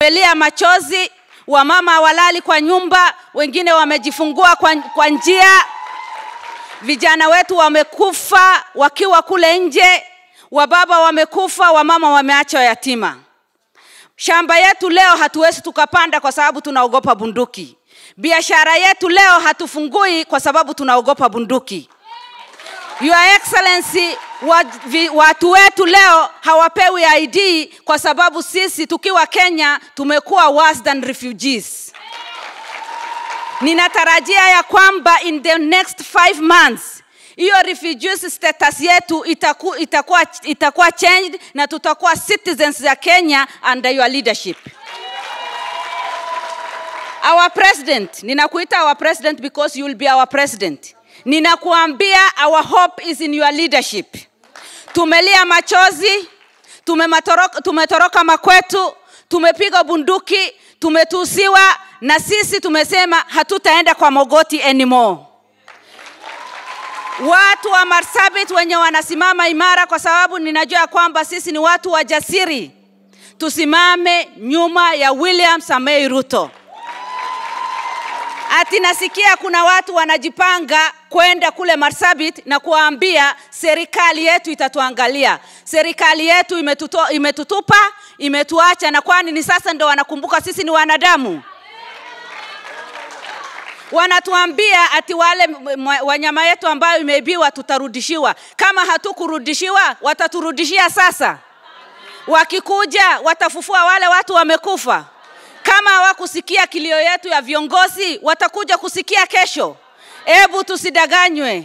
tumelia machozi, wamama hawalali kwa nyumba, wengine wamejifungua kwa, kwa njia, vijana wetu wamekufa wakiwa kule nje, wababa wamekufa, wamama wameachwa yatima. Shamba yetu leo hatuwezi tukapanda kwa sababu tunaogopa bunduki. Biashara yetu leo hatufungui kwa sababu tunaogopa bunduki. Your Excellency, wa- vi- watu wetu leo hawapewi ID kwa sababu sisi tukiwa Kenya tumekuwa worse than refugees. Ninatarajia ya kwamba in the next five months hiyo refugees status yetu itaku, itakuwa, itakuwa changed na tutakuwa citizens ya Kenya under your leadership. Our president, ninakuita our president because you will be our president. Ninakuambia our hope is in your leadership. Tumelia machozi, tumematoroka, tumetoroka makwetu, tumepiga bunduki, tumetusiwa na sisi tumesema hatutaenda kwa mogoti anymore. Watu wa Marsabit wenye wanasimama imara, kwa sababu ninajua kwamba sisi ni watu wajasiri, tusimame nyuma ya William Samoei Ruto. Ati nasikia kuna watu wanajipanga kwenda kule Marsabit na kuwaambia serikali yetu itatuangalia. Serikali yetu imetuto, imetutupa, imetuacha, na kwani ni sasa ndo wanakumbuka sisi ni wanadamu? Wanatuambia ati wale m- m- wanyama yetu ambayo imeibiwa tutarudishiwa. Kama hatukurudishiwa, wataturudishia sasa. Wakikuja watafufua wale watu wamekufa. Kama hawakusikia kilio yetu ya viongozi, watakuja kusikia kesho. Hebu tusidanganywe.